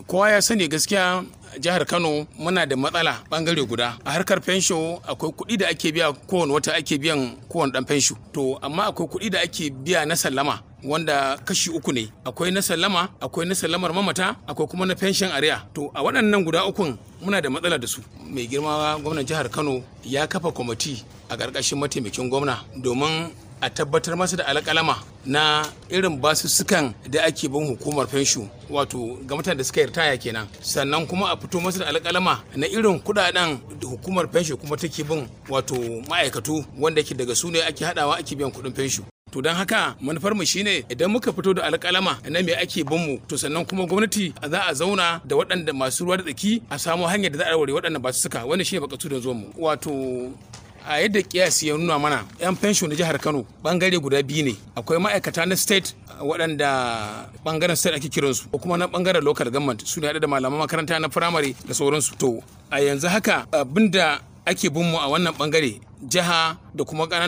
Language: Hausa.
kowa ya sani gaskiya jihar kano muna da matsala bangare guda a harkar fensho akwai kuɗi da ake biya kowane wata ake biyan kowane dan fensho to amma akwai kuɗi da ake biya na sallama wanda kashi uku ne akwai na sallama akwai na sallamar mamata akwai kuma na fenshin ariya to a waɗannan guda ukun muna da matsala da su mai girma gwamnan jihar kano ya kafa kwamiti a ƙarƙashin mataimakin gwamna domin a tabbatar masa da alƙalama na irin basussukan da ake bin hukumar fensho wato ga mutane da suka ritaya kenan sannan kuma a fito masa da alƙalama na irin kudaden da hukumar fensho kuma take bin wato ma'aikatu wanda ke daga su ne ake hadawa ake biyan kuɗin fensho to don haka manufar mu shine idan muka fito da alƙalama na me ake bin mu to sannan kuma gwamnati za a zauna da waɗanda masu ruwa da tsaki a samu hanyar da za a warware waɗanda ba su suka wannan shine bakatu da zuwan mu wato a yadda kiyasi ya nuna mana yan fensho na jihar kano bangare guda biyu ne akwai ma'aikata na state waɗanda bangaren state ake kiransu ko kuma na bangaren local government su ne da malaman makaranta na firamare da sauransu to a yanzu haka abinda ake bin mu a wannan bangare jiha da kuma